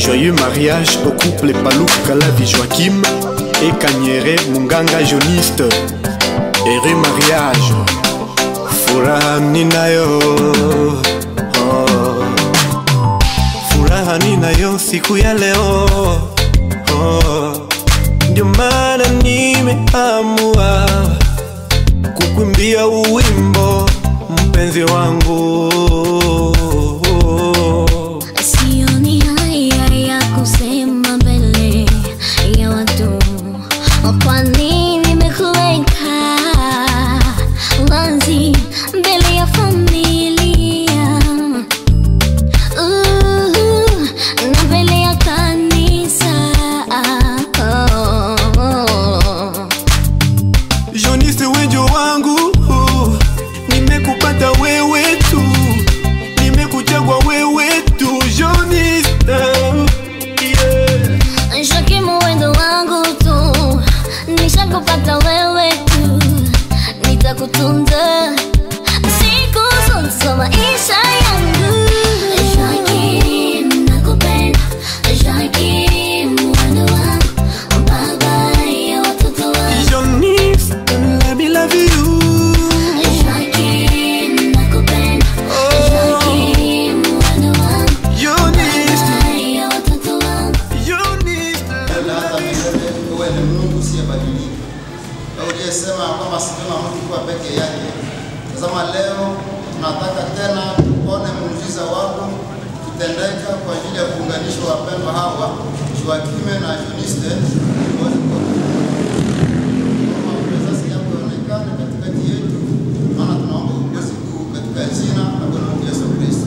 Joyeux mariage au couple Palou Kalavi Joachim et Kanyere Munganga Joniste. Heureux mariage, furaha ninayo oh. Furaha ninayo siku ya leo oh. Ndio maana nimeamua kukuimbia uwimbo mpenzi wangu Sioni haya ya kusema mbele ya watu, kwa nini nimekuweka wazi mbele ya familia Uh, na mbele ya kanisa oh. Joniste wenjo wangu nimekupata wewe tu nimekuchagua wewe tu Joniste yeah. Shakimu wendo wangu tu, nishakupata wewe tu, nitakutunza siku zote za maisha yangu. Shakim, nakupenda. Shakim, wendo wangu, baba ya watoto wangu. Joniste let me love you Shakim, nakupenda. Shakim, wendo wangu, Joniste baba ya watoto wangu. Joniste na hata milele wewe ni Mungu usiyebadilika. Wewe uliyesema kwamba si vyema mtu kuwa peke yake. Tazama leo tunataka tena tuone muujiza wako kutendeka kwa ajili ya kuunganisha wapendwa hawa Joakime na Joniste wote kwa Kama presence yako ionekane katikati yetu, maana tunaomba uongozi kuu katika jina la Bwana wetu Yesu Kristo.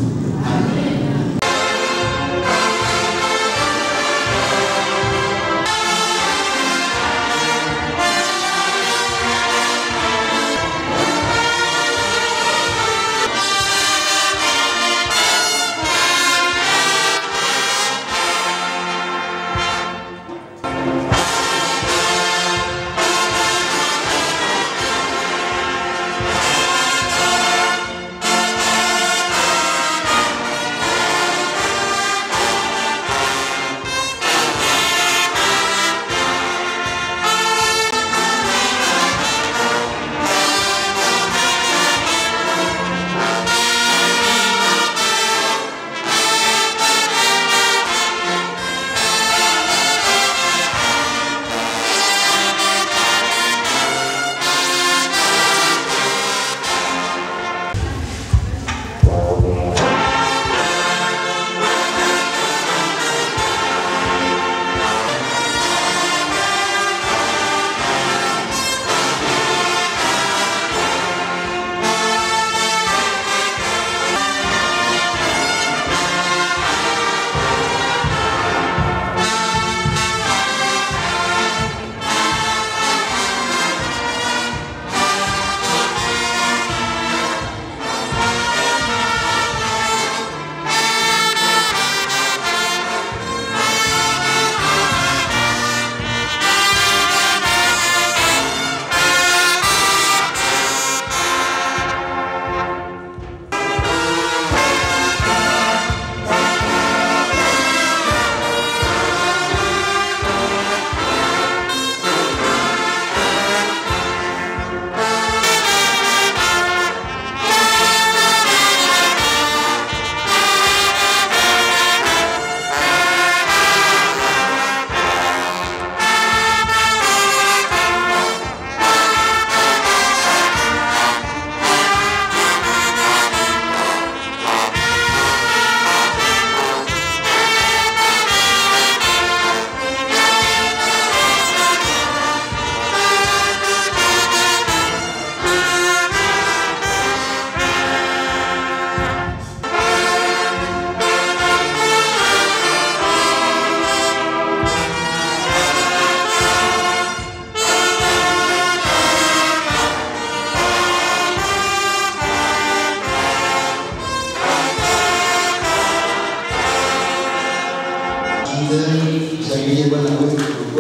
Shangilie Bwana wetu kwa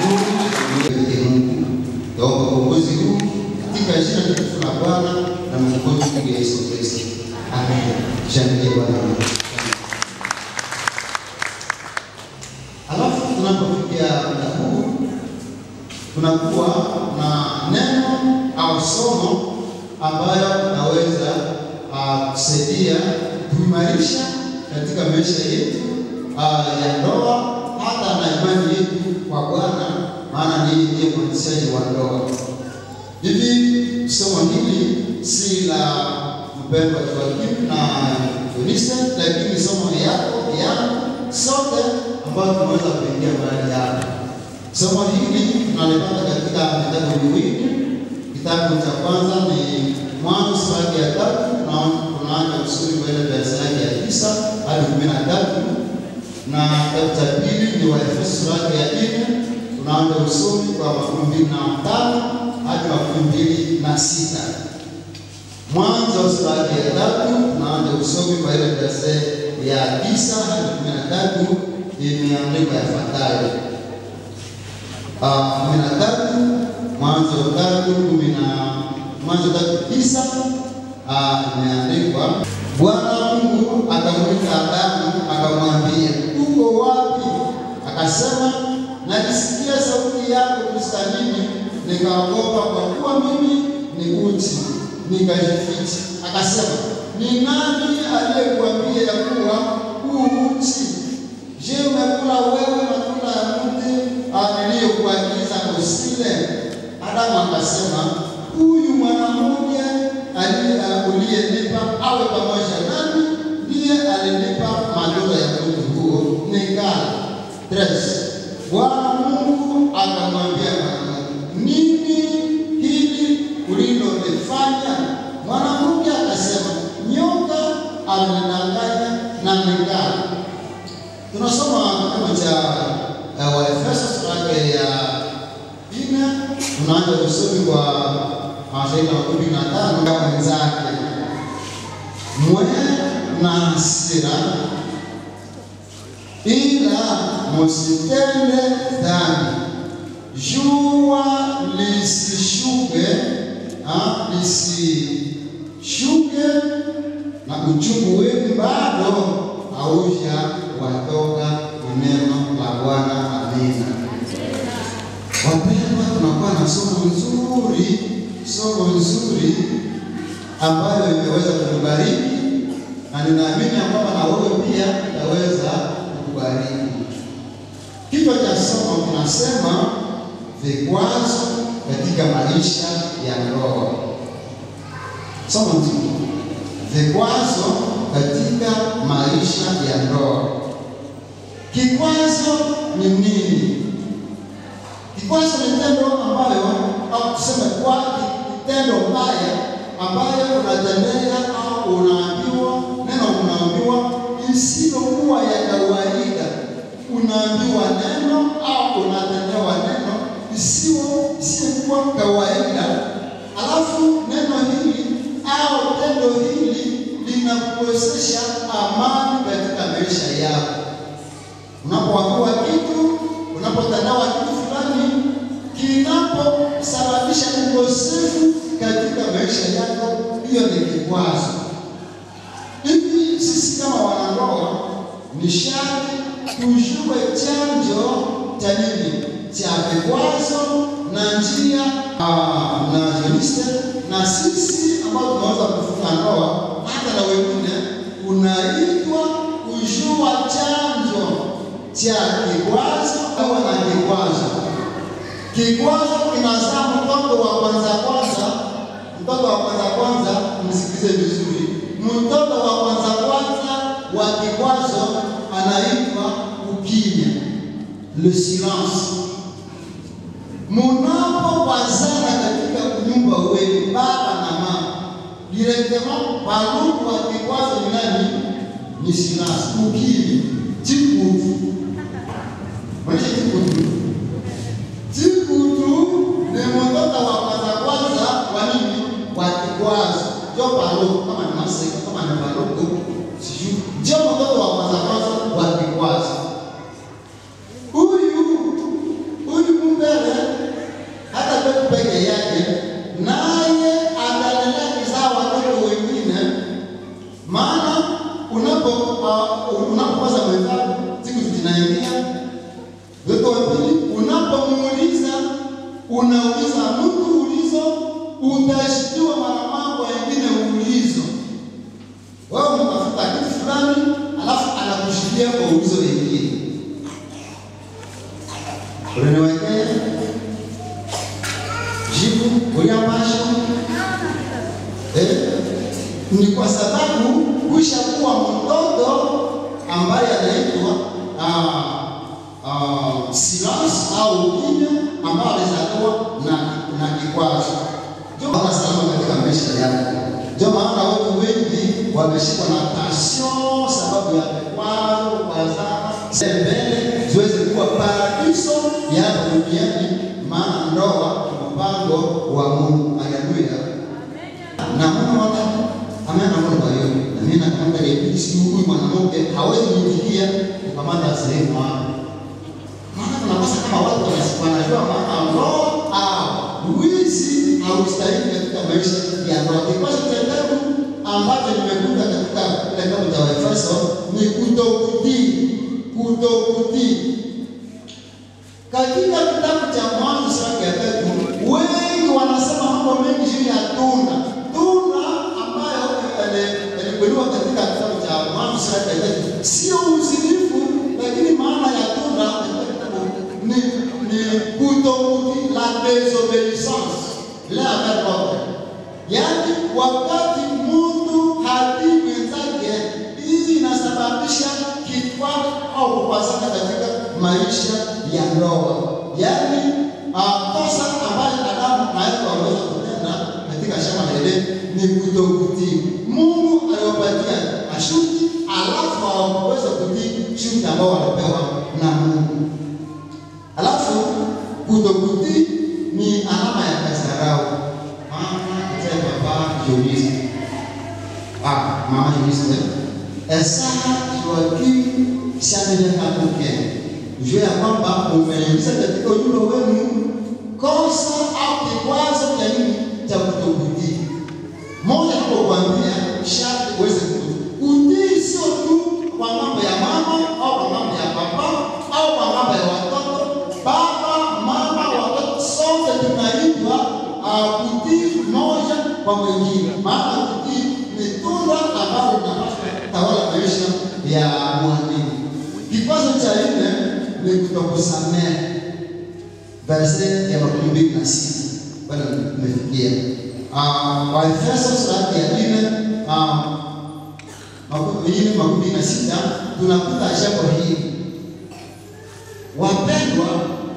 mbinguni, Mungu. Naomba uongozi huu katika jina takatifu la Bwana na Mwokozi wetu Yesu Kristo. Amen. Shangilie Bwana wetu. tunakuwa na neno au somo ambayo naweza uh, kusaidia kuimarisha katika maisha yetu uh, ya ndoa hata na imani yetu kwa Bwana, maana ni ndiye mwanzishaji wa ndoa. Hivi somo hili si la mpendwa Joakim na Jonista, lakini somo yako yangu sote ambayo tunaweza kuingia mahali hapa. Somo hili tunalipata katika vitabu viwili. Kitabu cha kwanza ni Mwanzo sura ya tatu, tunaanza kusoma kwa ile verse yake ya tisa hadi kumi na tatu na kitabu cha pili ni Waefeso sura ya nne, tunaanza usomi kwa makumi mbili na tano hadi makumi mbili na sita. Mwanzo sura ya tatu tunaanza usomi kwa ile verse ya tisa hadi kumi na tatu imeandikwa yafuatayo kumi na tatu Mwanzo tatu kumi na Mwanzo tatu tisa imeandikwa Bwana Mungu akamwita Adamu akamwambia, uko wapi? Akasema, nalisikia sauti yako bustanini, nikaogopa kwa kuwa mimi ni uchi, nikajificha. Akasema, ni nani aliyekuambia ya kuwa huu uchi? Je, umekula wewe matunda ya mti niliyokuagiza usile? Adamu akasema, huyu mwanamke uliyenipa awe pamoja nami ndiye alinipa matunda ya mti huo nikala. Tres. Bwana Mungu akamwambia mwanamke, nini hili ulilolifanya? Mwanamke akasema, nyoka amenidanganya na nikala. Tunasoma kitabu cha uh, Waefeso sura ya nne, tunaanza kusoma kwa mashairi ya kumi na tano kama wenzake, mwe na hasira, ila musitende dhambi, jua lisishuke lisishuke, na uchungu wenu bado hauja watoka neno la Bwana. Amina. Wapendwa, tunakuwa na somo nzuri, somo nzuri ambayo imeweza kukubariki na ninaamini kwamba na wewe pia itaweza kukubariki. Kichwa cha somo kinasema vikwazo katika maisha ya ndoa. Somo nzuri, vikwazo katika maisha ya ndoa. Kikwazo ni nini? Kikwazo ni tendo ambayo au tuseme kwa tendo mbaya ambayo unatendea au unaambiwa neno, unaambiwa isilokuwa ya kawaida. Unaambiwa neno au unatendewa neno isiyo isiyokuwa kawaida, alafu neno hili au tendo hili linakuwezesha amani katika maisha yako. Unapoambiwa kitu, unapotendewa kitu fulani kinaposababisha ukosefu katika maisha yako, hiyo ni kikwazo. Hivi sisi kama wanandoa ni sharti tujue chanjo cha nini cha vikwazo na njia uh, na Joniste na sisi ambao tunaweza kufunga ndoa hata na wengine, unaitwa kujua chanjo cha kikwazo au na kikwazo. Kikwazo kinazaa mtoto wa kwanza kwanza. Mtoto wa kwanza kwanza, msikize vizuri. Mtoto wa kwanza kwanza wa kikwazo anaitwa ukimya, le silence. Munapowazana katika nyumba wenu, baba na mama, directement baluku wa kikwazo ni nani? Ni silence, ukimya, chikutu. Mwisho chikutu Chikutu ni mtoto wa kwanza kwanza wa nini? Wa kikwazo. Jo paroko kama ni masika kama ni paroko sijui. Jo mtoto wa kwanza kwanza wa kikwazo. Huyu huyu mbele hata kwetu peke yake naye ataendelea kuzaa watoto wengine, maana unapo uh, unapopaza mwenzako siku zinaingia Weko wa pili, unapomuuliza una hizo wengine. Unaniwekea jibu uliambasha eh? Ni kwa sababu kushakuwa mtoto ambaye anaitwa ah, ah, Silas au ukimya ambao alizaliwa na na kikwazo. Ndio maana salama katika maisha yako. Ndio maana watu wengi wameshikwa na passion sababu ya vikwazo, kukazana mbele ziweze kuwa paradiso ya hapa duniani, maana ndoa ni mpango wa Mungu. Haleluya. Na Mungu waka ameenda Mungu kwa hiyo. Na mimi nakamata ile si huyu mwanamke hawezi kuingilia kukamata sehemu hapo. Maana tunakosa kama watu wanasi- wanajua maana ndoa au wizi haustahili katika maisha ya ndoa. Kikwazo cha tatu ambacho nimekuta katika kile kitabu cha Waefeso ni kutokutii, kutokutii. Katika kitabu cha Mwanzo sura ya tatu, wengi wanasema mambo mengi juu ya tunda. Tunda ambayo yalikuwa katika kitabu cha Mwanzo sura ya tatu sio uzinifu, lakini maana ya tunda katika kitabu ni ni kutokutii, la désobéissance, la verbe. Yaani wakati mtu hatii mwenzake, hii inasababisha kikwazo au kupasana katika maisha ya ndoa. Yaani uh, kosa ambayo Adamu na Eva wameweza kutenda katika shamba la Edeni ni kutokutii. Mungu aliwapatia masharti, alafu hawaweza kutii sharti ambao walipewa na Mungu. Alafu kutokutii ni alama ya kasarau. Mama mzee papa Dionisi. Ah, mama Dionisi. Esa Joakim Shamenya Kabuke. Jua ya kwamba umeingiza katika ujumbe wenu kosa au kikwazo cha nini cha kutokutii. Moja kukwambia sharti uweze kutii. Utii sio tu kwa mambo ya mama au kwa mambo ya papa au kwa mambo ya watoto. Baba, mama, watoto sote tunaitwa uh, kutii moja kwa mwingine. Maana kutii ni tunda ambalo linapaswa kutawala maisha ya mwamini. Kikwazo cha nne ni kutokusamehe. Verse ya makumi mbili na sita bado tumefikia. Uh, Waefeso sura ya nne uh, makumi nne makumi mbili na sita tunakuta jambo hili. Wapendwa,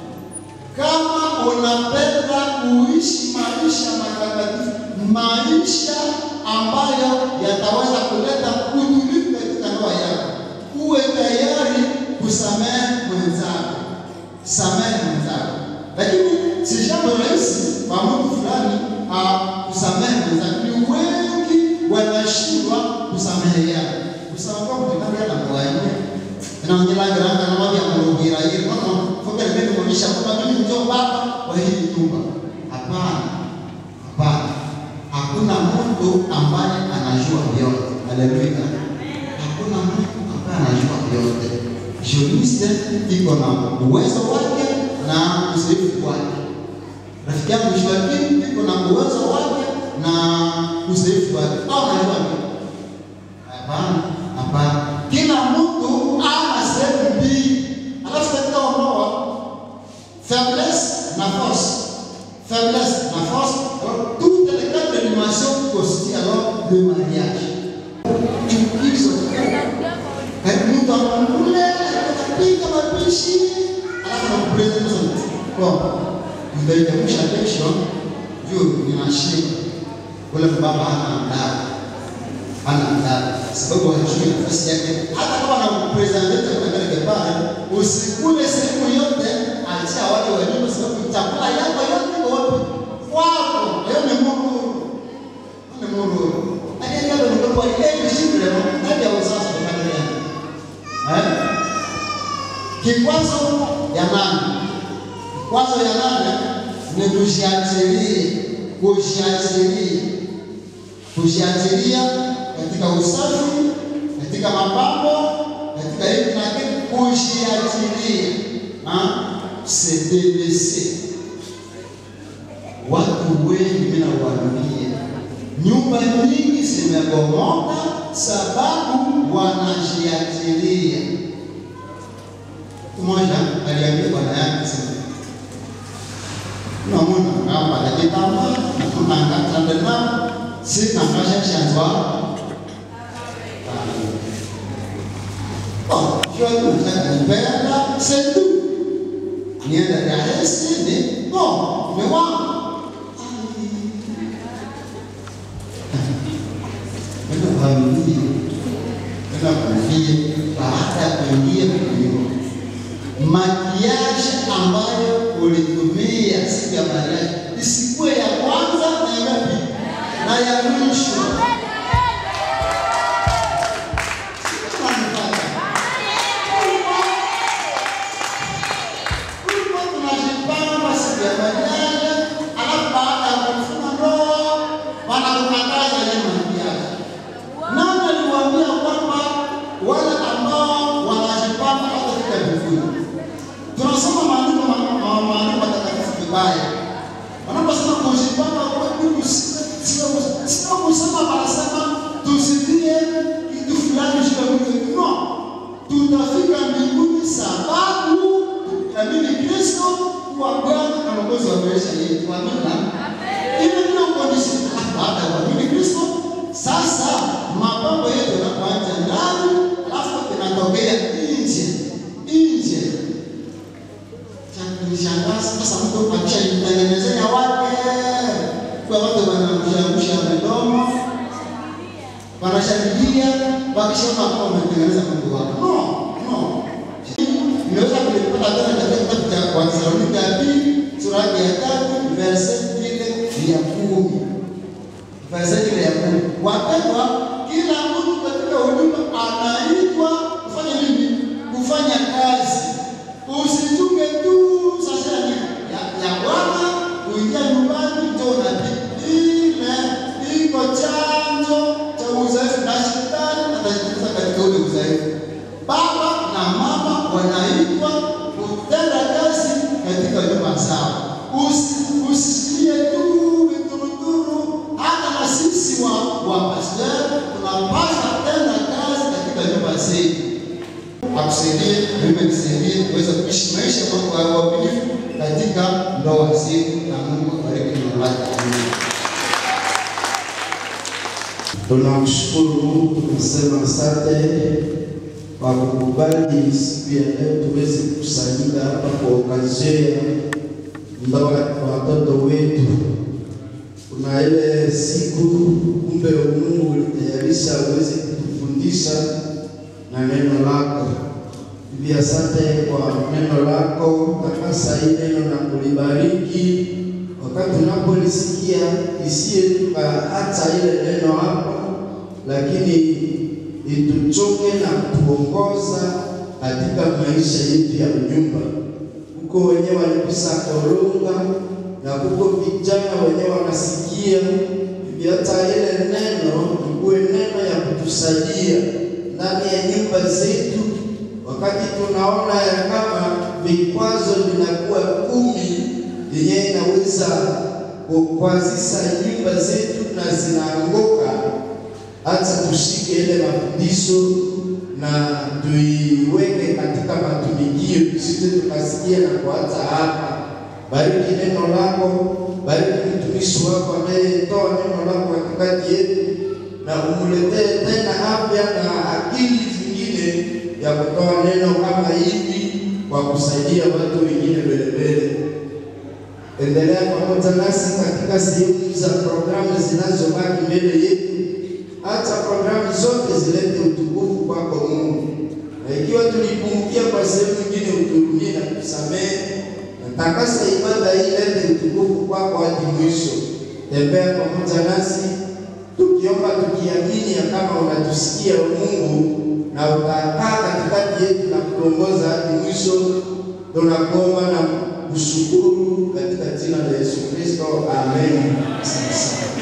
kama unapenda kuishi maisha matakatifu, maisha ambayo yataweza kuleta utulivu katika ndoa yako, uwe tayari kusamehe mwenzako, samehe mwenzako. Lakini si jambo rahisi kwa mtu fulani ah, kusamehe mwenzako. Ni wengi wanashindwa kusameheana. Kusema kwa mtu ndani ya ndoa yenyewe inaongelagiranga na mambo ya kurugira ile kama foka mimi kuonyesha kwamba mimi ndio baba wa hii nyumba. Hapana, hapana, hakuna mtu ambaye anajua vyote. Haleluya! Hakuna mtu ambaye anajua vyote. Juriste iko na uwezo wake na uzoefu wake. Rafiki yangu Joakim iko na uwezo wake na uzoefu wake. Au najua nini? Hapana, hapana. Kila mtu ana sehemu mbili. Alafu katika ndoa faiblesse na force. Faiblesse na force. Alors, toutes les quatre animations constituent alors le mariage. Chukizo. Karibu mtu anakule, anapika mapishi, alafu anakupresent sasa. Kwa nitaitamsha kesho juu ninashiba. Ule baba hana adabu ana adabu sababu hajui nafasi yake. Hata kama anakupresenta kwa kile pale, usikule sehemu yote, achia wale wa nyumba, sababu chakula yako yote iko wapi? Kwako. Leo ni Mungu, ni Mungu. Hadi ndio ndio kwa ile shule hadi ya uzazi kwa familia. Eh? Kikwazo ya nane. Kikwazo ya nane ni kujiachilia, kujiachilia kujiachilia katika usafi, katika mapambo, katika hivi na kile, kujiachilia se délaisser. Watu wengi mimi nawaambia, nyumba nyingi zimebomoka sababu wanajiachilia. Siku moja aliambia bwana yake sema, unamwona hapa najitamba nakunangatande nao sinangasha shanzwa Oh, sio unanipenda setu nienda Dar es Salaam no mume wangu Nenda kuambie, nenda kuambie baada ya kuingia mbinguni, makiaji ambayo ulitumia siku ya mariaji isikuwe ya kwanza na ya ngapi na ya mwisho. Unanipata? Kulikuwa tunajipanga siku ya mariaji, alafu baada ya kufunga ndoa wanakukataza ile makiaji. Nani aliwaambia kwamba wale ambao wanajipamba hawatafika mbinguni? Tunasoma maandiko ma- ma- maandiko matakatifu vibaya. Wanaposema kujipamba kwa Mungu si- sio sio kusema wanasema tusitie kitu fulani juu ya mwili. No. Tutafika mbinguni sababu tukiamini Kristo kuwa Bwana na Mwokozi wa maisha yetu. Amina. Ile ndio condition baada ya kuamini Kristo. Sasa mapambo yetu yanapoanza ndani, alafu inatokea nje. Nje. Cha kunishangaza sasa mtu akishaitengenezea wake kwa watu wanamshamusha midomo wanashangilia wakishaona kama umetengeneza Mungu wako. No, no. Nimeweza kulipata tena katika kitabu cha Wathesalonike ya pili sura yake ya tatu verse ile ya kumi verse ile ya kumi. Wapendwa, kila mtu katika huduma anaitwa kufanya nini? Kufanya kazi. Usichunge tu sasa ya ya, ya Bwana kuingia nyumbani ndio unabii. Ile iko chanzo cha udhaifu na shetani atajiingiza katika ule udhaifu. Baba na mama wanaitwa kutenda kazi katika nyumba zao. Usi- Usisikie tu vituruturu, hata na sisi wa wa pastor tunapaswa tenda kazi katika nyumba zetu. Akusaidie, mimi nisaidie kuweza kuishi maisha kwa kwa uaminifu katika ndoa zetu, na Mungu abariki neno lake. Amina. Tunamshukuru Mungu, tunasema asante kwa kukubali siku ya leo tuweze kukusanyika hapa kwa okazio ya ndoa ya watoto wetu. Kuna ile siku kumbe Mungu ulitayarisha uweze kutufundisha na neno lako. Bibi, asante kwa neno lako, takasa hii neno na kulibariki wakati tunapolisikia isiye tukaacha ile neno hapo, lakini ituchoke na kutuongoza katika maisha yetu ya nyumba. Huko wenyewe walikusa koronga na huko vijana wenyewe wanasikia hivi, hata ile neno ikuwe neno ya kutusaidia ndani ya nyumba zetu, wakati tunaona ya kama vikwazo vinakuwa kumi yenye inaweza kukwazisha nyumba zetu na zinaanguka, hata tushike ile mafundisho na tuiweke katika matumikio, tusije tukasikia na kuacha hapa. Bariki neno lako, bariki mtumishi wako anayetoa neno lako katikati yetu, na umletee tena afya na akili zingine ya kutoa neno kama hivi kwa kusaidia watu wengine mbele mbele. Endelea pamoja nasi katika sehemu za programu zinazobaki mbele yetu, hata programu zote zilete utukufu kwako Mungu, na ikiwa tulipungukia kwa sehemu nyingine, uturumie na kusamehe, na takasa ibada hii, lete utukufu kwako hadi mwisho. Tembea pamoja nasi tukiomba, tukiamini ya kama unatusikia Mungu na utakaa katikati yetu na kuongoza hadi mwisho. Tunakuomba na kushukuru katika jina la Yesu Kristo, amen. Asante sana.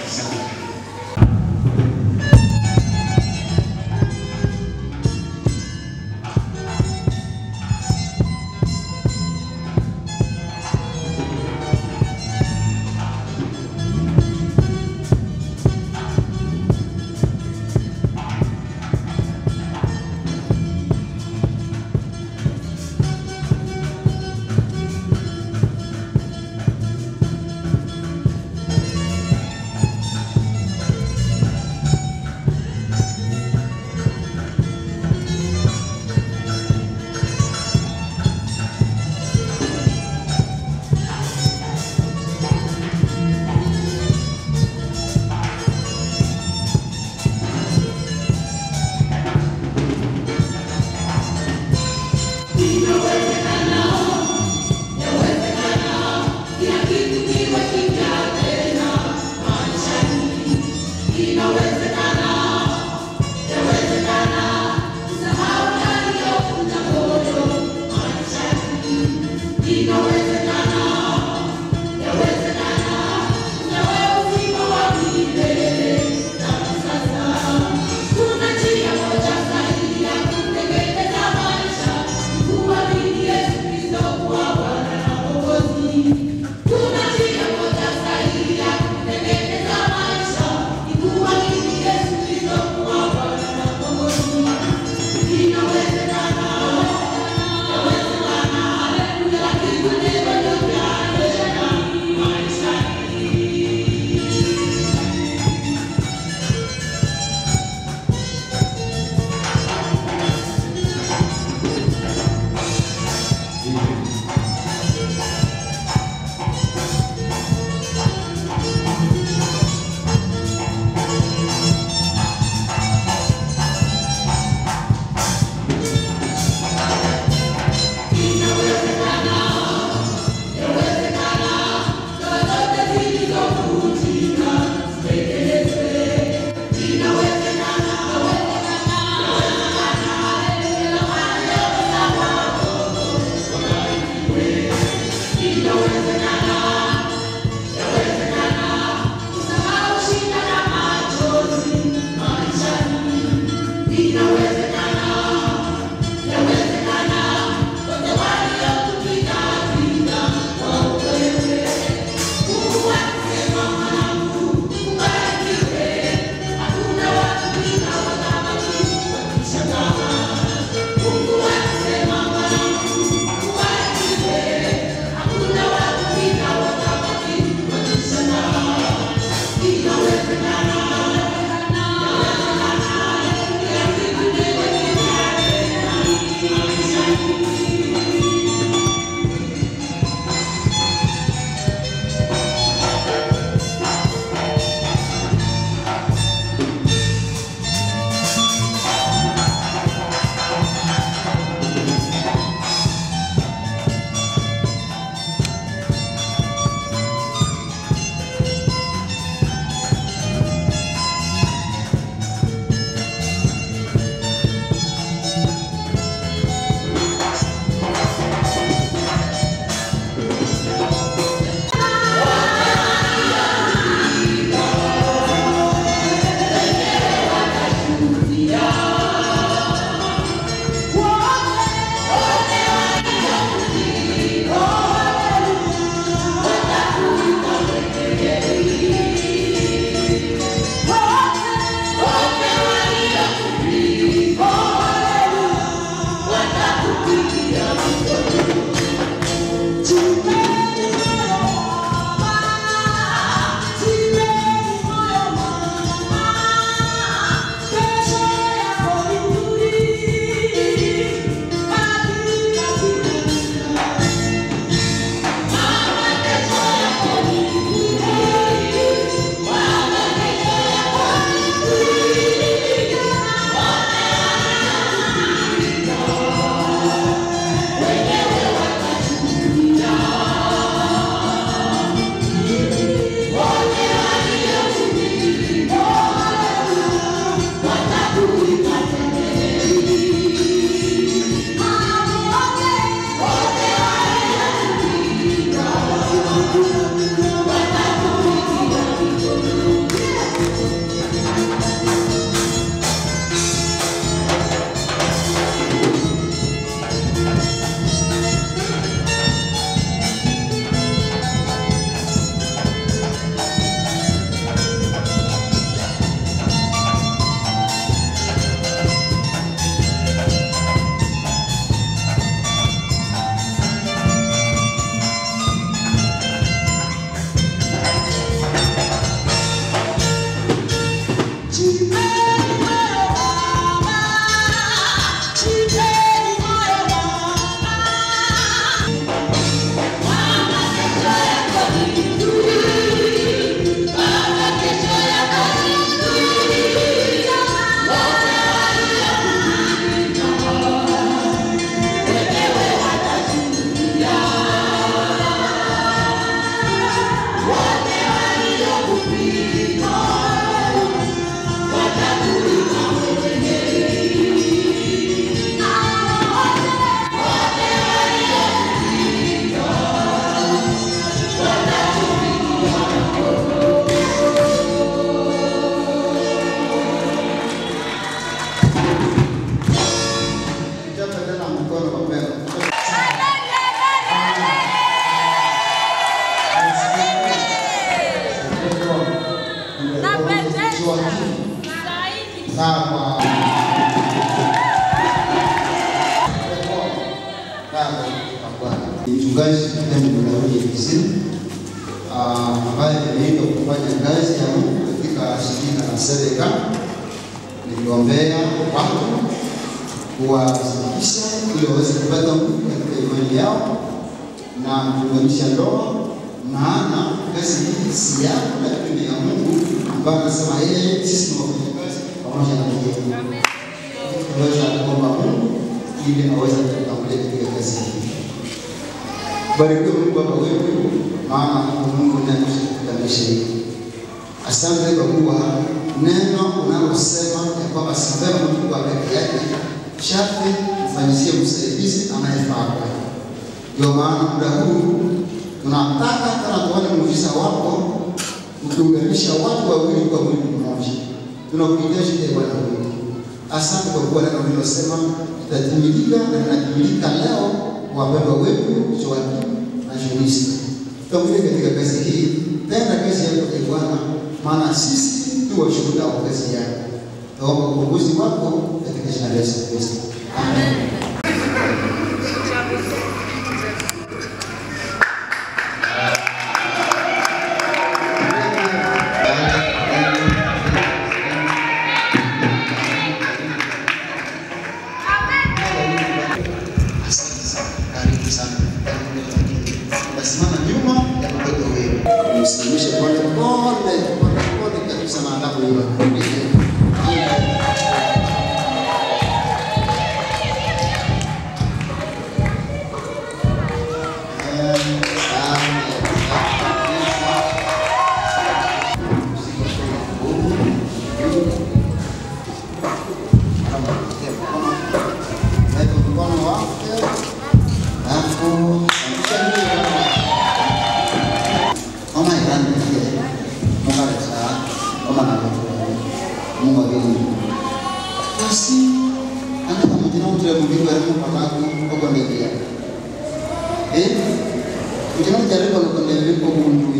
Chapa tena mkono kwa mbele. Sawa. Sawa, kwa Bwana. Mchungaji Emu Daudi Kisini ambaye ameitwa kufanya kazi ya Mungu katika shirika la Sedeka. Niliombea watu kuwasadikisha ili waweze kupata nguvu katika imani yao na kuunganisha ndoa, maana kazi hii si yako, lakini ni ya Mungu ambaye anasema yeye, sisi ni wafanyakazi pamoja na yeye. Tunaweza kuomba Mungu ili aweze kutangulia katika kazi hii. Barikiwe Mungu Baba wetu, maana Mungu ndiye anayekamilisha hili. Asante kwa kuwa neno unalosema ya kwamba si vema mtu kuwa peke yake, sharti mfanyizie msaidizi anayefaa kwake. Ndio maana muda huu tunataka tena tuone muujiza wako ukiunganisha watu wawili kwa mwili mmoja. Tunakuhitaji ee Bwana wetu. Asante kwa kuwa neno lilosema litatimilika na linatimilika leo kwa wapendwa wetu Joakim na Jonista. Tutakuja katika kazi hii, tenda kazi yako ee Bwana, maana sisi tu washuhuda wa kazi yako. Naomba uongozi wako katika jina la Yesu Kristo. Amen. Asante sana. Karibu sana. Nasimama nyuma ya mtoto wewe. Msimamishe pole pole pole pole kabisa na adabu hiyo. basi anda pamoja na mtu mbigo ya Mungu pakaku oko ndegia eh ujana mjaribu oko ndegia kwa Mungu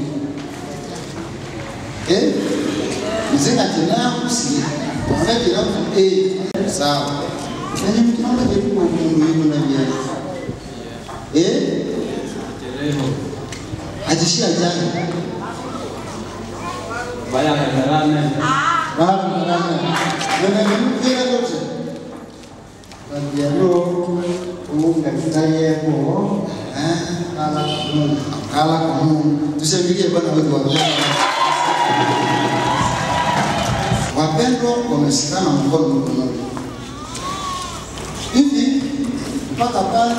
eh mzee atina kusi wana kila mtu eh sawa nani mtu mmoja jaribu kwa Mungu yuko na bia eh ajishia jana Vaya veterane. Baada ya nene mkira yote Bagiano kuunga kitaye ko eh kala kumungu. kala kwa Mungu tushangilie Bwana wetu wa Bwana wapendwa wamesikana mkono mkononi hivi mpaka pale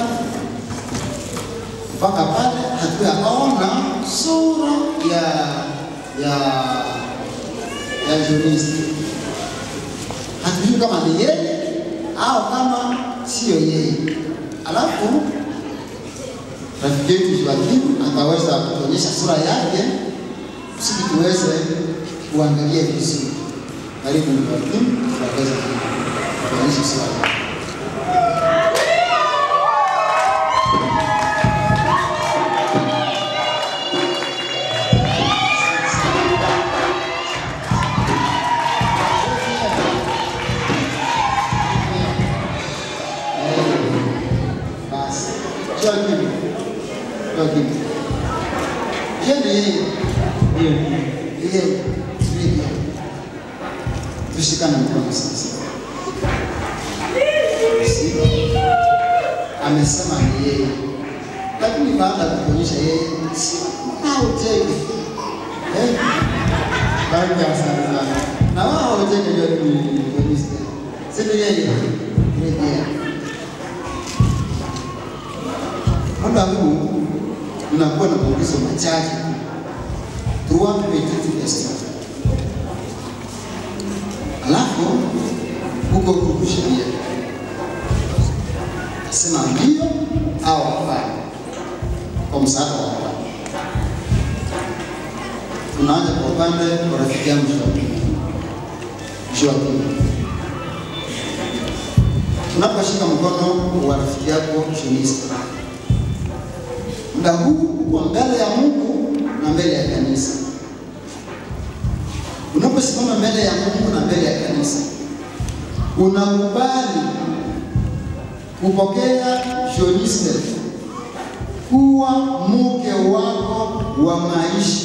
mpaka pale hatuyaona sura ya ya ya juristi hatujui kama ni yeye au kama sio yeye alafu rafiki yetu Joakim ataweza kutuonyesha sura yake kusudi tuweze kuangalia vizuri. Karibu Joakim, tutaweza kuonyesha sura yake. Basi, Joakim, Joakim. Je, ni yeye? Ndio. Yeye, ndiye. Tushikane mkono sasa. Si? Amesema ni yeye, lakini baada ya kuonyesha yeye, si hauteki eh? Basi asante sana. Na wao hauteki ndio ni polisi. Si ni yeye? Rejea. Muda huu unakuwa na maulizo machache trois petites questions. Alafu huko huko sheria sema ndio au hapana, kwa msaada wa Bwana. Tunaanza kwa upande wa rafiki yangu Joakim. Joakim, unaposhika mkono wa rafiki yako Shunista, muda huu uko mbele ya Mungu na mbele ya kanisa. Unaposimama mbele ya Mungu na mbele ya kanisa, unakubali kupokea Shoniste kuwa mke wako wa maisha.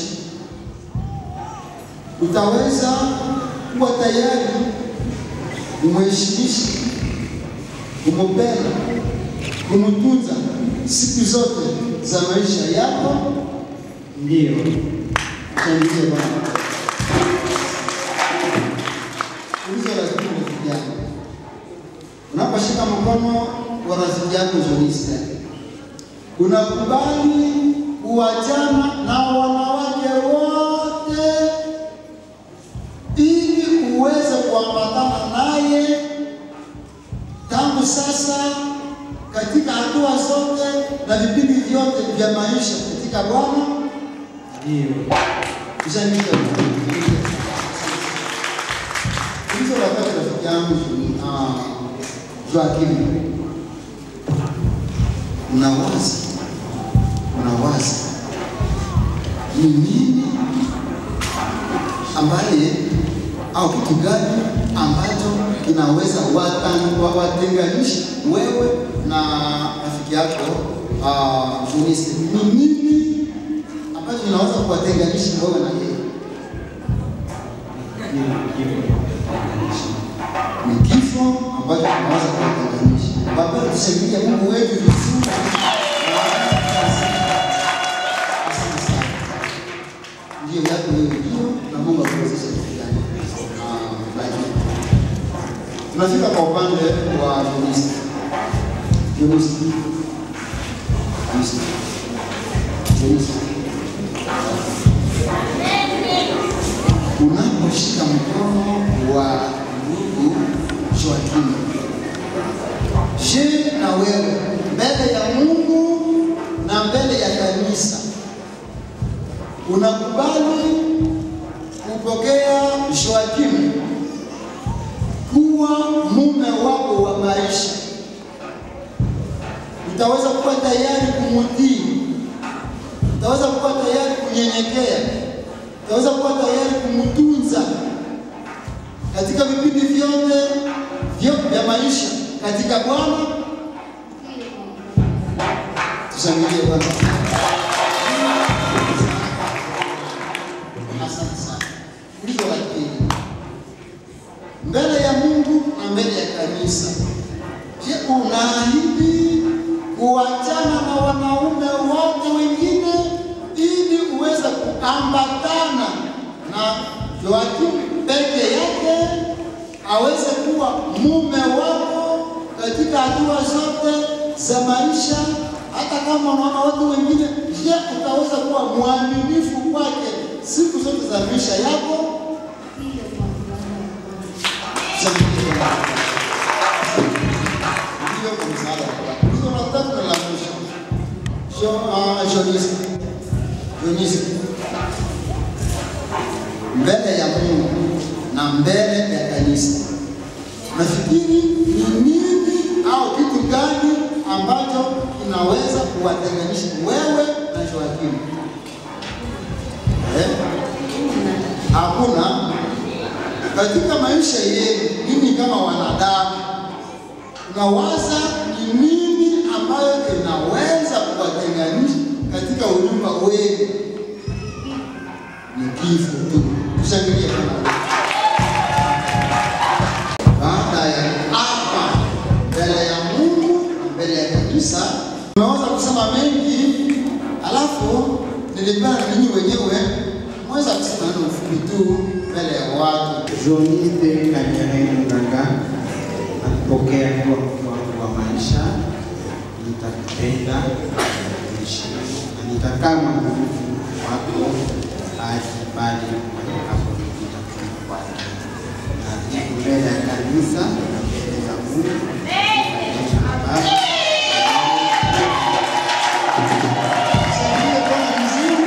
Utaweza kuwa tayari kumheshimisha, kumpenda, kumtunza siku zote za maisha yako. Ndio. Shangilie Bwana. Ulizo rafiki rafiki yako, unaposhika mkono wa rafiki yako Jonista, unakubali kuachana na wanawake wote ili uweze kuambatana naye tangu sasa katika hatua zote na vipindi vyote vya maisha katika Bwana. Ndio. Kusanyika hizo wakati rafiki yangu ah, Joakim, unawaza unawaza ni nini ambaye au kitu gani ambacho kinaweza watan- wa- watenganisha wewe na rafiki yako uh, Joniste? Ni nini ambacho kinaweza kuwatenganisha wewe na yeye? ni kifo ambacho kinaweza kuwatenganisha. Baba, tushangilie Mungu wetu vizuri. Asante sana. Ndio yako wewe ndio, na Mungu akuwezeshe kufanya. Ah, basi. Tunafika kwa upande wa Jonista. Jonista. Jonista. Jonista. Unaposhika mkono wa ndugu Joakim, je, na wewe mbele ya Mungu na mbele ya kanisa unakubali kupokea Joakim kuwa mume wako wa maisha. Utaweza kuwa tayari kumtii, utaweza kuwa tayari kunyenyekea, utaweza kuwa tayari kumtunza katika vipindi vyote vyo- vya maisha katika Bwana. Tushangilie Bwana. Asante sana. Ulizo la pili, mbele ya Mungu na mbele ya kanisa, je, unaahidi kuachana na wanaume wote wengine ili uweze kuambatana na Joakim peke yake aweze kuwa mume wako katika hatua zote za maisha, hata kama unaona watu wengine. Je, utaweza kuwa mwaminifu kwake siku zote za maisha yako? Ndio kwa msaada wako. Hizo la tatu na la mwisho. Jo, ah, Jonisi. Jonisi. Mbele ya Mungu na mbele ya kanisa. Nafikiri ni nini au kitu gani ambacho kinaweza kuwatenganisha wewe na Joakimu? Eh? Hakuna. Katika maisha yenu, mimi kama wanadamu, unawaza ni nini ambayo inaweza kuwatenganisha katika unyumba wenu? Ni kifo tu. Tushangilie Bwana. Baada ya hapa mbele ya Mungu na mbele ya kanisa, tunaweza kusema mengi, alafu nilipenda ninyi wenyewe mweza kusema neno mfupi tu mbele ya watu. Jonite Kanyere Mganga nakupokea kuwa mke wangu wa maisha, nitakupenda, nitakuheshimu na nitakaa mwaminifu wako hadi pale utakaponikuta kwake. Na jibu mbele ya kanisa na mbele za Mungu pamoja na Baba Shangilie Bwana vizuri.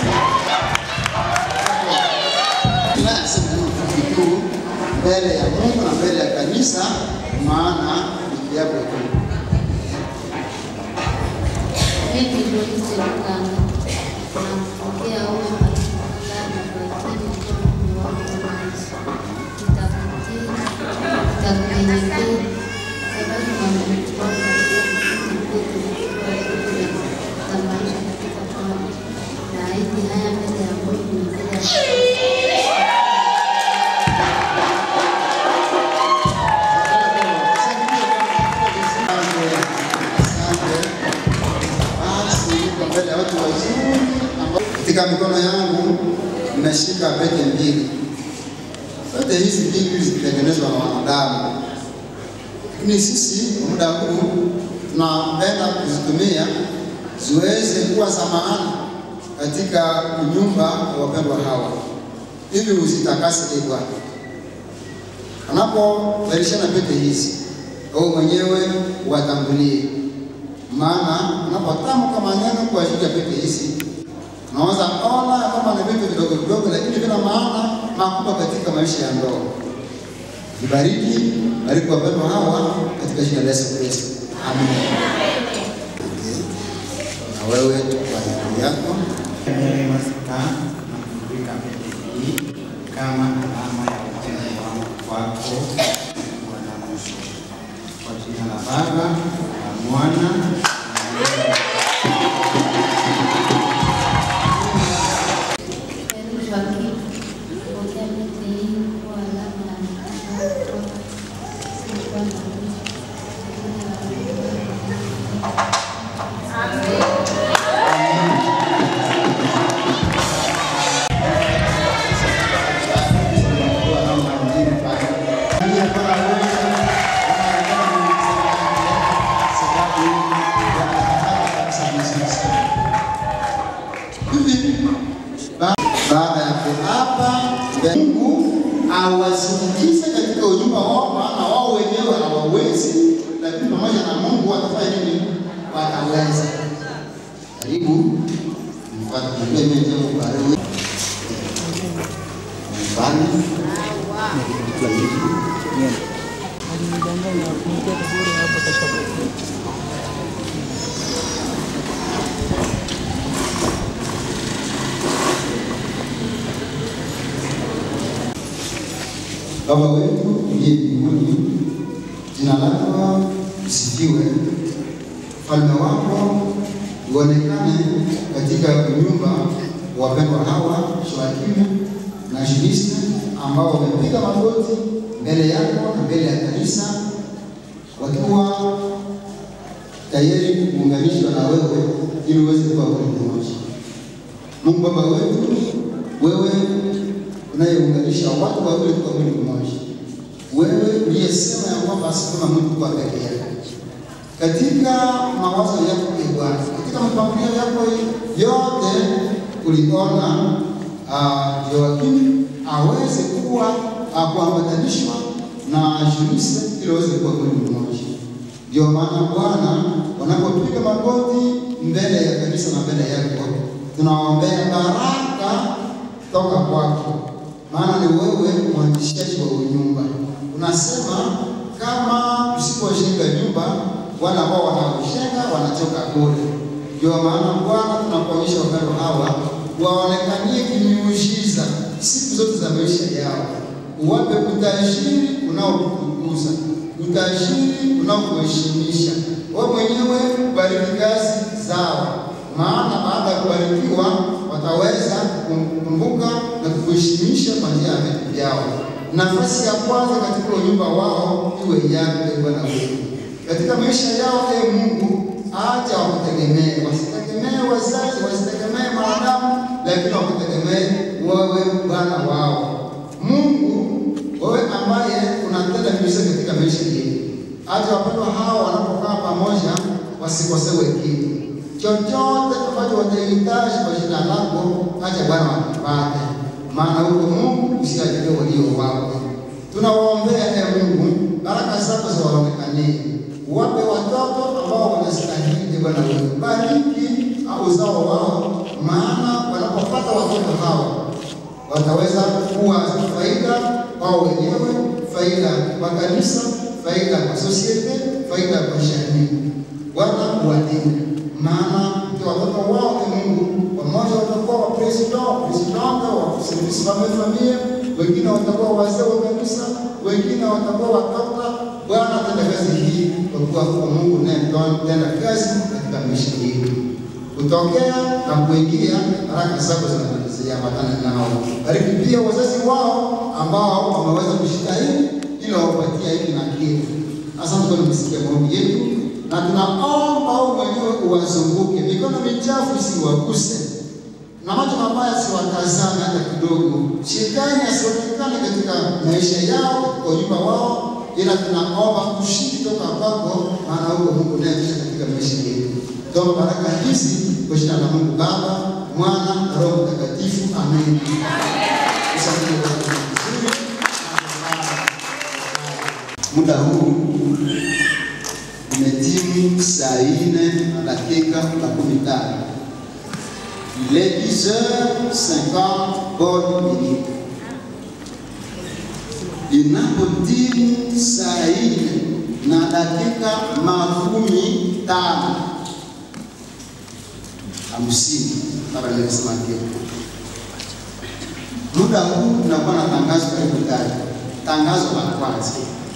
Tunasema neno mfupi tu mbele ya Mungu na mbele ya kanisa, maana ni kiapo tu. Mimi Joyce Lukanga nampokea huyo mchungaji Joakim kuwa mume wangu wa maisha. Nitakutii, nitakunyenyekea, sababu mwaminifu wako katika vipindi vyote vikiwa vile za maisha katika Bwana. Naahidi haya mbele ya Mungu na mbele ya mbele ya watu wazuri ambao katika mikono yangu nimeshika pete mbili. Pete hizi mbili zilitengenezwa na wanadamu, lakini sisi kwa muda huu tunapenda kuzitumia ziweze kuwa za maana katika nyumba ya wapendwa hawa, ili uzitakase ee Bwana anapovalishana pete hizi, wewe mwenyewe watangulie, maana unapotamka maneno kwa ajili ya pete hizi, unaweza ona ya kwamba ni vitu vidogo vidogo, lakini vina maana makubwa katika maisha ya ndoa. Ibariki, bariki wapendwa hawa katika jina la Yesu Kristo, amen. Na wewe kwa hali yako Kanyere Masika na kuvika pete hii kama alama ya upendo wangu kwako Bwana mwisho. Kwa jina la Baba na Mwana na Roho Heri Joakim, pokea pete hii kuwa alama ya mkataba kutoka si Bwana mwisho. Jina la Baba baada ya kuapa Mungu awasindikize katika ujumba wao, maana wao wenyewe hawawezi, lakini pamoja na Mungu watafanya nini? Wataweza. Karibu mfuate, niambie mimi ndio kubarikiwa. Mfano. Nidanganya kumtia kaburi hapa kashapotea. Baba wetu uliye mbinguni, jina lako lisifiwe, ufalme wako uonekane katika nyumba wa wapendwa hawa Shoakimu na Shulista ambao wamepiga magoti mbele yako na mbele ya kanisa wakiwa tayari kuunganishwa na wewe ili uweze kuwa mwili mmoja. Mungu Baba wetu, wewe unayeunganisha watu wawili kwa mwili mmoja, wewe uliyesema ya kwamba asikuwa mtu kuwa peke yake. Katika mawazo yako e Bwana, katika mipangilio yako yote uliona uh, Yoakimu aweze kuwa uh, kuambatanishwa na Shulisa ili aweze kuwa mwili mmoja. Ndio maana Bwana, wanapopiga magoti mbele ya kanisa na mbele yako, tunawaombea baraka toka kwako, maana ni wewe mwanzishaji wa nyumba. Unasema kama tusipojenga nyumba, wale ambao wanaojenga wanachoka bure. Ndio maana Bwana, tunakuonyesha wapendo hawa waonekanie kimiujiza siku zote za maisha yao, uwape utajiri unaokutukuza, utajiri unaokuheshimisha. Wewe mwenyewe ubariki kazi zao, maana baada ya kubarikiwa wataweza kukumbuka na kukuheshimisha kwa njia ya vitu vyao. Nafasi ya kwanza katika unyumba wao iwe yako, ee Bwana wetu, katika maisha yao. Ee Mungu, acha wakutegemee, wasitegemee wazazi, wasitegemee wanadamu, lakini wakutegemee wewe, Bwana wao. Mungu, wewe ambaye unatenda miujiza katika maisha yetu, acha wapendwa hawa wanapokaa pamoja wasikosewe kitu chochote ambacho watahitaji kwa jina lako, acha Bwana wakipate, maana huko Mungu usiachilie walio wako. Tunawaombea e Mungu, baraka zako ziwaonekanie, wape watoto ambao wanastahili. Bwana wewe, bariki uzao wao, maana wanapopata watoto hawa wataweza kuwa faida kwao wenyewe, faida kwa kanisa, faida kwa sosiete, faida kwa jamii. Bwana uwalinde maana ndio watoto wao ni Mungu, wamoja watakuwa wa president presidente wa service famille famille, wengine watakuwa wazee wa kanisa, wengine watakuwa watoto. Bwana tenda kazi hii kwa kuwa huko Mungu naye tenda kazi katika maisha yetu, kutokea na kuingia, baraka zako zinaziambatana nao. Bariki pia wazazi wao ambao wameweza kujitahidi ili wapatia hiki na kile. Asante kwa kusikia maombi yetu na tunaomba wewe mwenyewe uwazunguke, mikono michafu isiwaguse na macho mabaya siwatazame hata kidogo. Shetani asionekane katika maisha yao, katika nyumba wao, ila tunaomba ushindi toka kwako, maana huko Mungu naye katika maisha yetu. Toa baraka hizi kwa jina la Mungu Baba, Mwana na Roho Mtakatifu, amen. Usamehe watu vizuri. Muda huu imetimu saa nne na dakika makumi tano. Il est 10h50 bonne minute. Inapotimu saa nne na dakika makumi tano hamsini kama nilivyosema kitu. Muda huu tunakuwa na tangazo karibu tatu. Tangazo la kwanza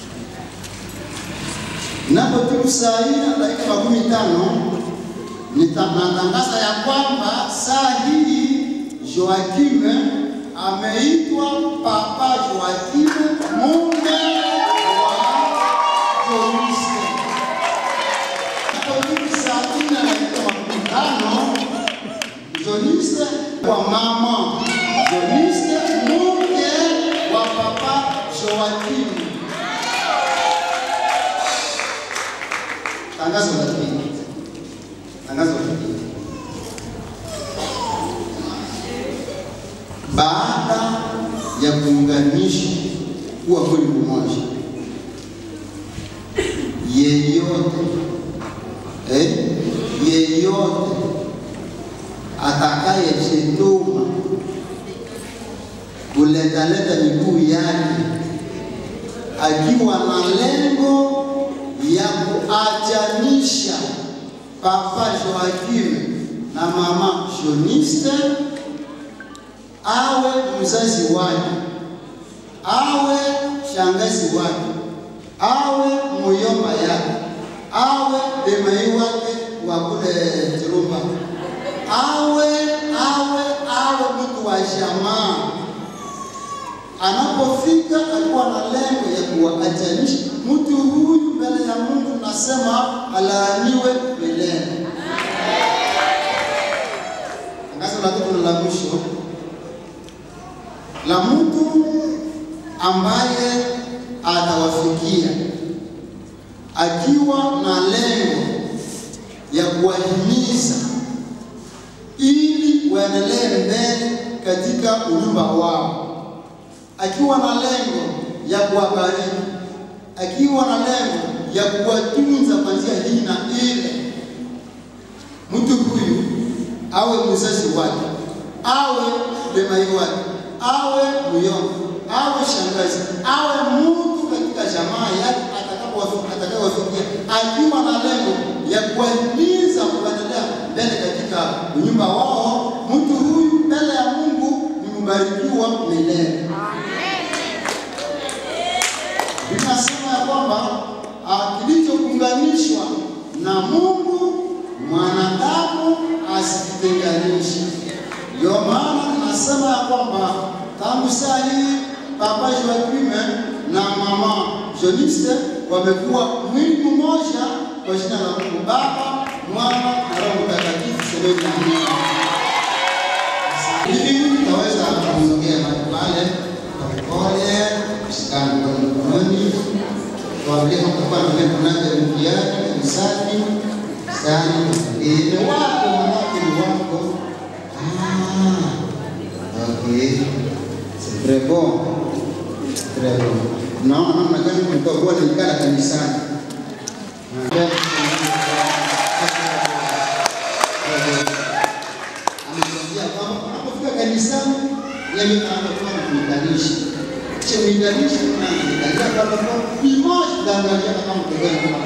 Napotimu saa hii na dakika makumi tano natangaza ya kwamba saa hii Joakime ameitwa Papa Joakime mume wa Joniste. Napotimu saa hii na dakika makumi tano Joniste wa mama Joniste mume wa Papa Joakime. Tangazo la pili. Tangazo la pili. Baada ya kuunganisha kuwa mwili mmoja, yeyote eh, yeyote atakayejetuma kuletaleta miguu yake akiwa na lengo ya kuachanisha Papa Joaquim na Mama Joniste awe mzazi wake, awe shangazi wake, awe muyomba yake, awe demai wake wa kule Kirumba, awe awe awe mtu wa jamaa. Anapofika alikuwa na lengo ya kuwaachanisha mtu huyu mbele ya Mungu, nasema alaaniwe milele. Tangazo la tatu na la mwisho la mtu ambaye atawafikia akiwa na lengo ya kuwahimiza ili waendelee mbele katika unyumba wao, akiwa na lengo ya kuwabariki, akiwa na lengo ya kuwatunza kwa njia hii na ile. Mtu huyu awe mzazi wake, awe demai wake, awe muyomba, awe shangazi, awe mtu katika jamaa yake atakapowafi- atakayewafikia, akiwa na lengo ya kuwahimiza kuendelea mbele katika unyumba wao, mtu huyu mbele ya Mungu ni mbarikiwa milele. Vinasema ya kwamba ah, kilichounganishwa na Mungu mwanadamu asikitenganishe. Ndio maana tunasema ya kwamba tangu saa hii Papa Joaquim na Mama Joniste wamekuwa mwili mmoja kwa jina la Mungu Baba, Mwana na Roho Mtakatifu. Semeni amina. Hivi tutaweza kumsogea mahali pale kwa upole, kushikana mkono mkononi, tuambie kama kutakuwa na mema kunaja mkiani kanisani sana ile wako manake ni wako. Ah, okay, c'est très bon, très bon. Naona namna gani mtakuwa nikala kanisani. Ametuambia kwamba unapofika kanisani, yeye anakuwa anakuunganisha. Kisha uunganisha na kuangalia kwamba kwa bimoja kuangalia kama mtogani kama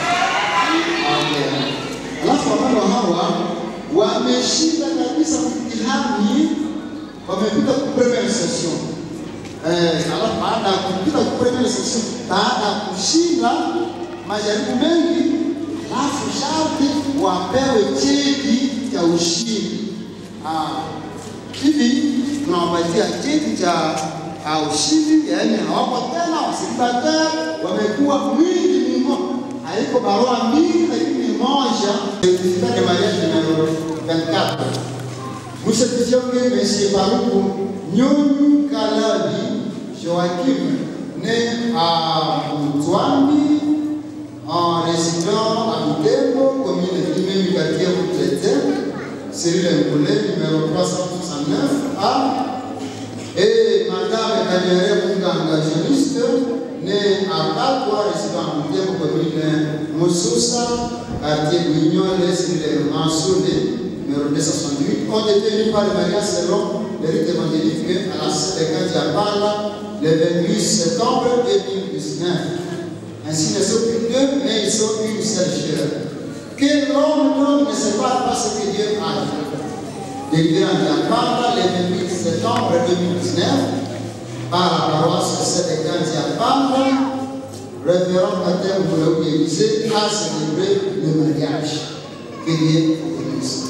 Okay. Alafu wapendwa hawa wameshinda kabisa mtihani, wamepita ku premiere session. Eh, alafu baada ya kupita ku premiere session, baada ya kushinda majaribu mengi, alafu sharti wapewe cheti cha ushindi. Ah, hivi tunawapatia cheti cha uh, ushindi, yaani hawako tena wasilibateur, wamekuwa mwingi mmoja haiko barua mbili lakini ni moja. Certificat de mariage numero 24. Vous certifiez Monsieur Baruku Nyonyu Kalabi Joachim, né à Mutwambi, en résident à Butembo, commune de Limé, quartier Moutrete, Cyril Mboulé, numéro 369 A. Et Madame Kanyere Munganga, juriste, né à Kakwa, résident à Butembo, commune Moussoussa, quartier Guignol, Cyril Mansoune, numéro 268, ont été mis par le mariage selon le rite évangélique à la Sainte de Diapala le 28 septembre 2019. Ainsi ne sont plus deux, mais ils sont une seule chair. Que l'homme donc ne sépare pas ce que Dieu a fait. Délivré en Diapala le 28 septembre 2019 par la paroisse Sainte de Diapala, révérend Pater Moulou Élysée a célébré le mariage. Que Dieu vous bénisse.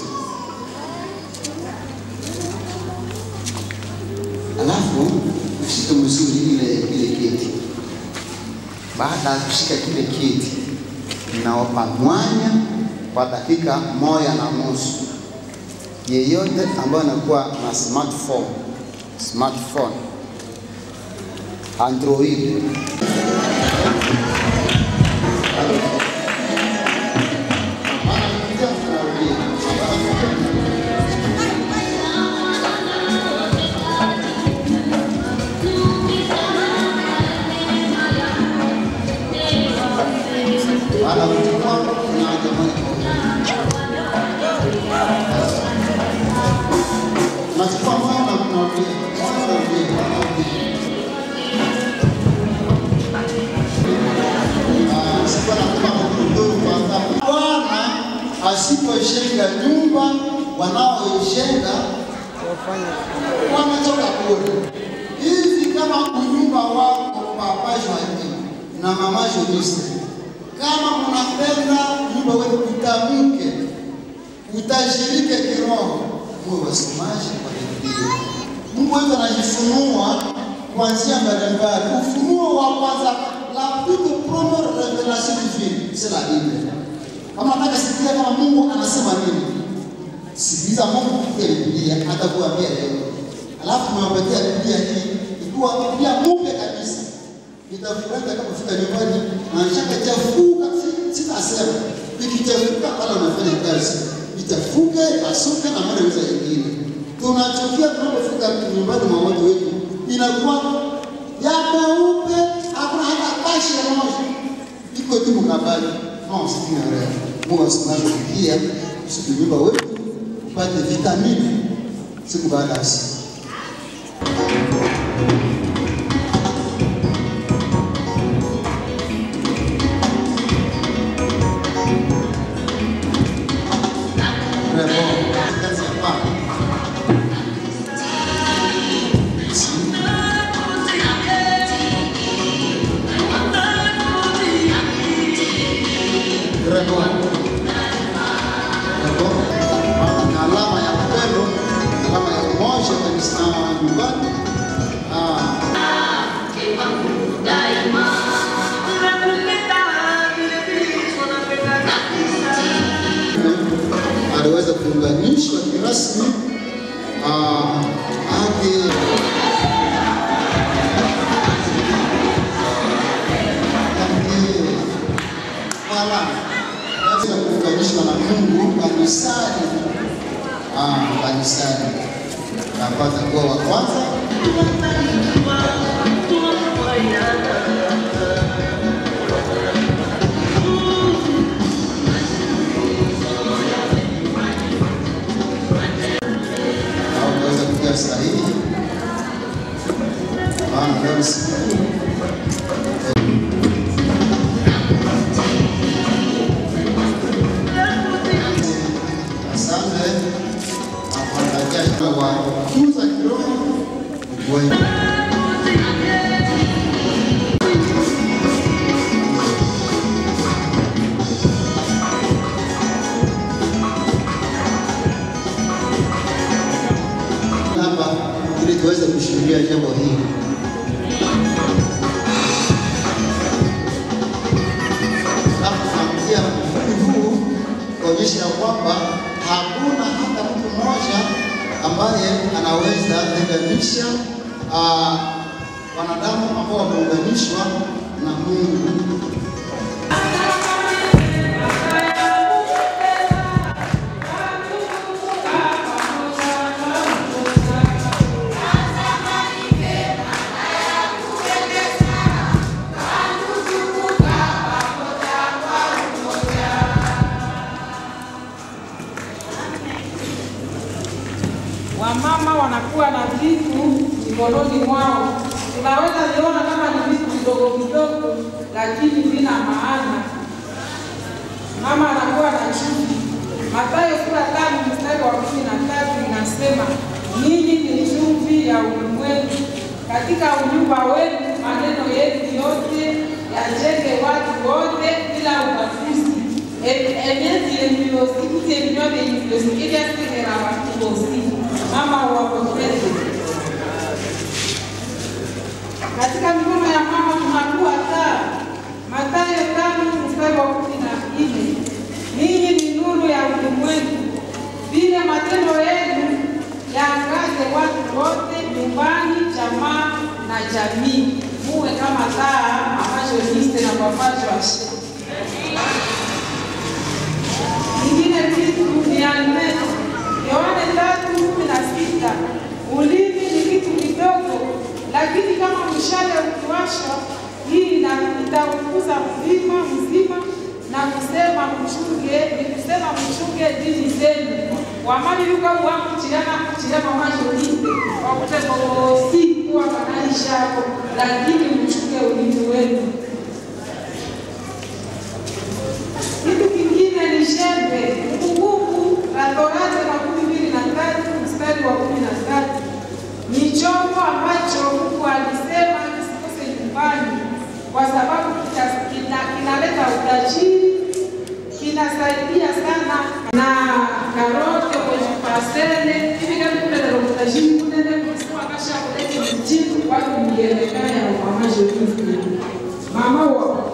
Alafu ushike mzuri ile ile kiti. Baada ya kushika kile kiti, ninawapa mwanya kwa dakika moja na nusu. Yeyote ambaye anakuwa na smartphone, smartphone Android Baada ya kuchukua unaanza moja kwa moja. Unachukua moja na unarudia, moja unarudia, moja unarudia. wasipojenga nyumba, wanaoijenga wametoka bure. Hivi kama unyumba wako papa Joakim na mama Joniste, kama mnapenda nyumba wenu utamke, utajirike kiroho, muwe wasomaji wa Biblia. Mungu wetu anajifunua kwa njia mbalimbali. Ufunuo wa kwanza, la toute première révélation divine, c'est la Bible. Kama nataka sikia kama Mungu anasema nini, sikiliza Mungu kupitia Biblia, atakuambia leo. Alafu tumewapatia Biblia hii ikiwa Biblia mpya kabisa. Nitafurahi kama nyumbani na shaka chafuka, si- sitasema ikichafuka wala unafanya kazi itafuka ipasuke na mara weza ingine. Tunachukia tunapofika nyumbani mwa watu wetu inakuwa ya meupe, hakuna hata kashi ya moja iko tu mkabali non c'est une erreur. Mungu asimaje pia siku nyumba wetu upate vitamini siku baada ya siku. Très bon. Kazi ya paa. Très bon. Très bon. Na alama ya upendo, alama ya umoja kabisa nyumbani. Ah, aliweza kuunganishwa kirasmi ah, hadi hadi wala naweza kuunganishwa na Mungu kanisani ah, kanisani napata kuwa wa kwanza au kuweza kutia sahihi maana leo ni siku Asante afuatalia wa kukuza kiroho ukuaji. hapa ili tuweze kushuhudia jambo hili. Alafu tunakuja mfuli huu kuonyesha ya kwamba hakuna hata mtu mmoja ambaye anaweza tenganisha ah, wanadamu ambao wameunganishwa na Mungu. wamama wanakuwa na vitu mikononi mwao. Tunaweza viona kama ni vitu vidogo vidogo, lakini vina maana. Mama anakuwa na chuki. Mathayo sura tano mstari wa kumi na tatu inasema ninyi ni chumvi ya ulimwengu. Katika unyumba wenu maneno yetu yote yajenge watu wote bila ubaguzi. Emezi embiosikuti embione imbiosikilia sikera watu bosi mama wapoteze katika mikono ya mama tunakuwa taa. Mathayo tano mstari wa kumi na nne ninyi ni nuru ya ulimwengu, vile matendo yenu yaangaze watu wote nyumbani, jamaa na jamii. Muwe kama taa ambacho liste na papacho ashe ingine kitu ni almeno. Yohane tatu kumi na sita ulimi ni kitu kidogo, lakini kama mshale ukiwashwa, hii ina- itaukuza mzima mzima na kusema mchunge, ni kusema mchunge dini zenu wamali luka wangu chilana chilana majolite wakutekosi kuwa kanaisha hapo, lakini mchunge ulimi wenu. Kitu kingine ni jembe. Kumbukumbu la Torati makumi mbili na tatu mstari wa kumi na tatu ni chombo ambacho Mungu alisema kisikose nyumbani kwa sababu kita- kina- kinaleta utajiri, kinasaidia sana na karote kwenye pasele hivi kama kuleta utajiri kunene kusema kasha kuleta mjini watu mjelekana ya mama Jolie mama wa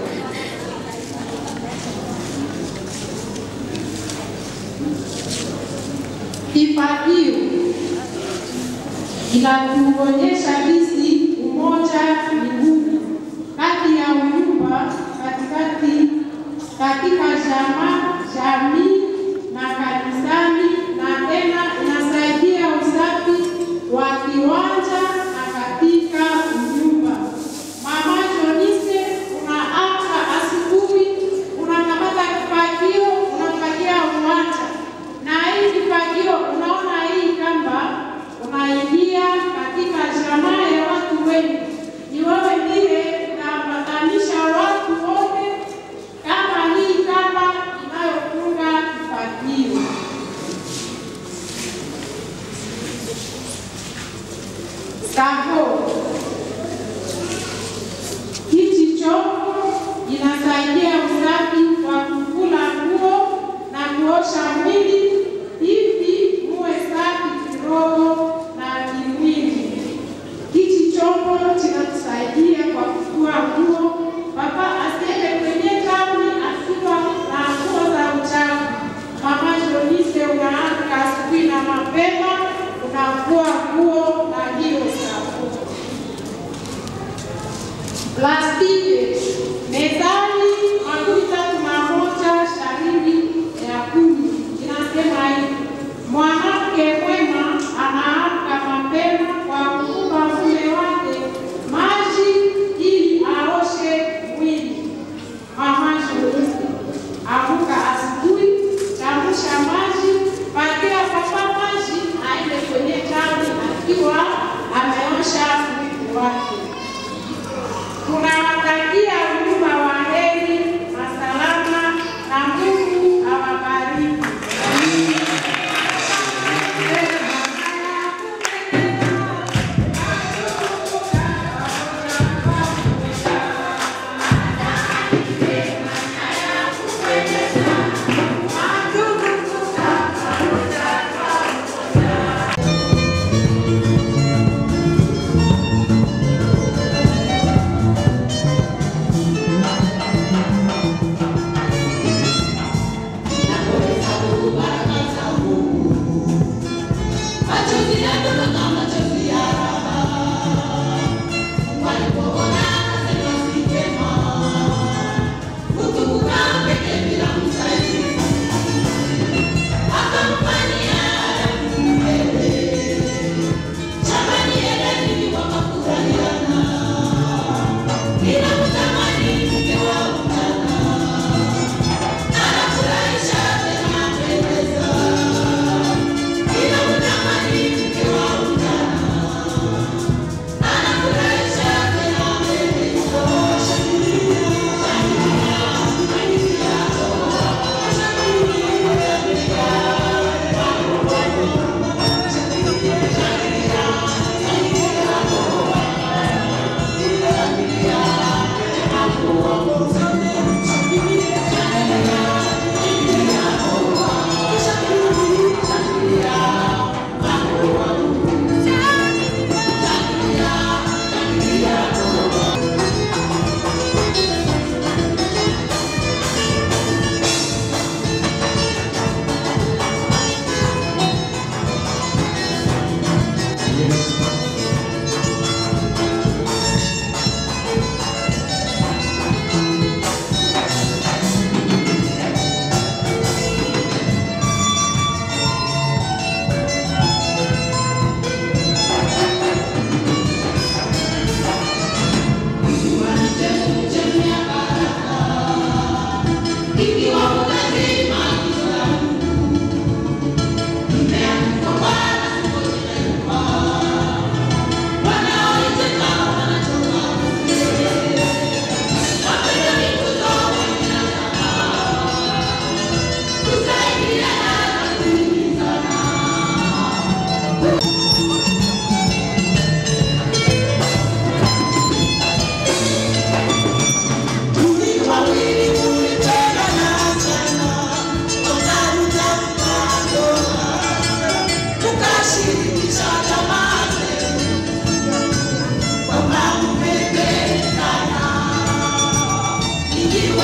Kifagio inatuonyesha jinsi umoja ni nguvu kati ya unyumba katikati katika jamaa, jamii na kanisani, na tena inasaidia usafi wa kiwanja na katika unyumba. Mama Jonise, unaamka asubuhi, unakamata kifagio, unafagia uwanja na hii kifagio, unaona hii kamba, unaingia katika jamaa ya watu wengi. Ni wewe ndiye unaambatanisha watu wote, kama hii kamba inayofunga kifagio. Savo hichi chombo inasaidia usafi wa kukula nguo na kuosha mwili hivi muwe safi kiroho na kimwili. Hichi chombo kinatusaidia kwa kufua nguo, papa asiende kwenye tauni akiwa na nguo za uchafu. Mama Jonise, unaamka asubuhi na mapema, unafua nguo na hiyo sabuni plastiki mezani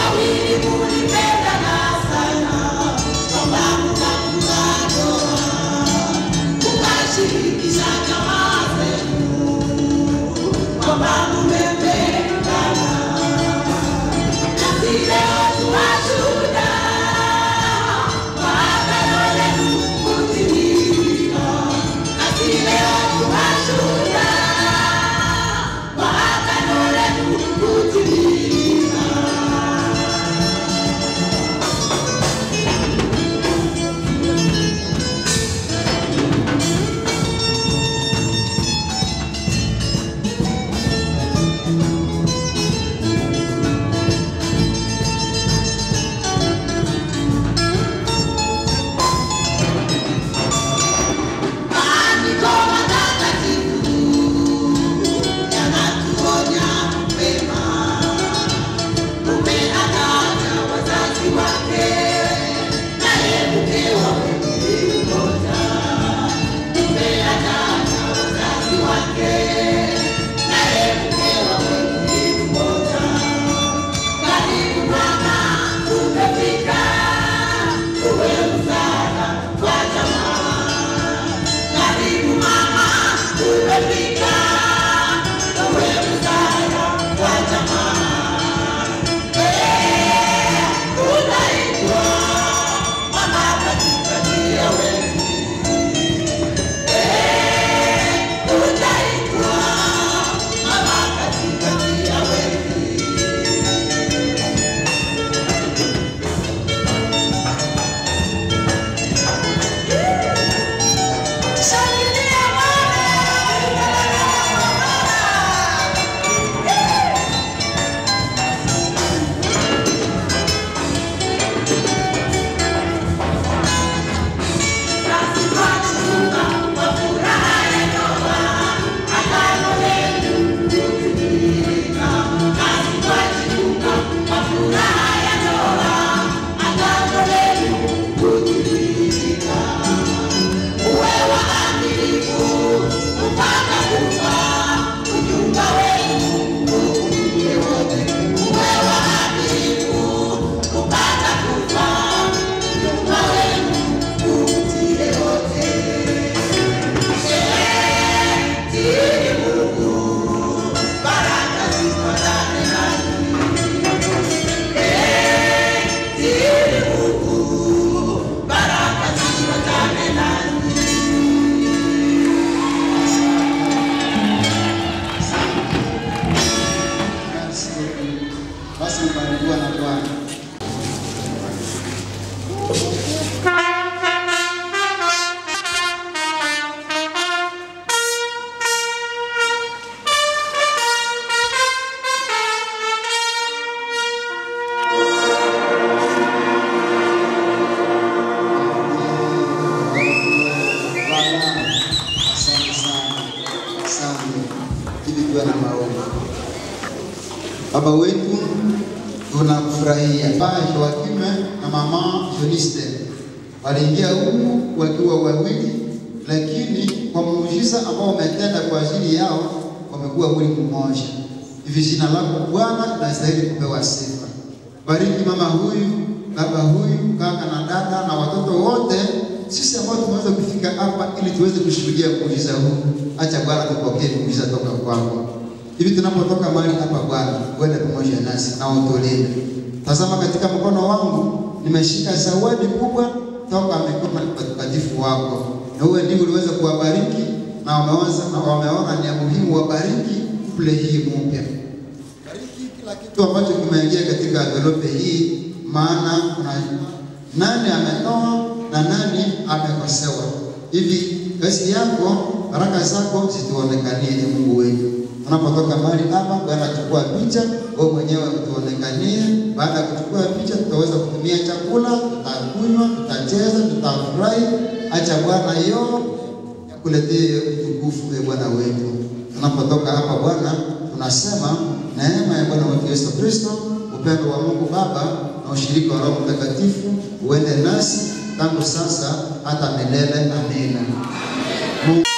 Basi mbarikiwa na Bwana. Bwana, asante sana, asante. Hivi tuwe na maombi. Baba wetu, tunakufurahia. Baba Joakime na mama Joniste waliingia huku wakiwa wawili, lakini kwa muujiza ambao umetenda kwa ajili yao wamekuwa mwili mmoja. Hivi jina lako Bwana linastahili kupewa sifa. Bariki mama huyu, baba huyu, kaka na dada na watoto wote, sisi ambao tumeweza kufika hapa ili tuweze kushuhudia muujiza huu. Acha Bwana tupokee muujiza toka kwako. Hivi tunapotoka mahali hapa Bwana, uende pamoja nasi na utulinde. Tazama katika mkono wangu nimeshika zawadi kubwa toka mikono ya watakatifu wako, na wewe ndiwe uliweza kuwabariki na wameweza na wameona ni ya muhimu wabariki kule hii mpya. Bariki kila kitu ambacho kimeingia katika envelope hii, maana unajua nani ametoa na nani amekosewa. Hivi kazi yako, baraka zako zituonekanie, e Mungu wetu tunapotoka mahali hapa, Bwana chukua picha, wewe mwenyewe utuonekanie. Baada ya kuchukua picha, tutaweza kutumia chakula, tutakunywa, tutacheza, tutafurahi. Acha Bwana hiyo yakuletee utukufu, e Bwana wetu. Tunapotoka hapa Bwana, tunasema neema ya Bwana wetu Yesu Kristo, upendo wa Mungu Baba na ushirika wa Roho Mtakatifu uende nasi tangu sasa hata milele. Amina. Mungu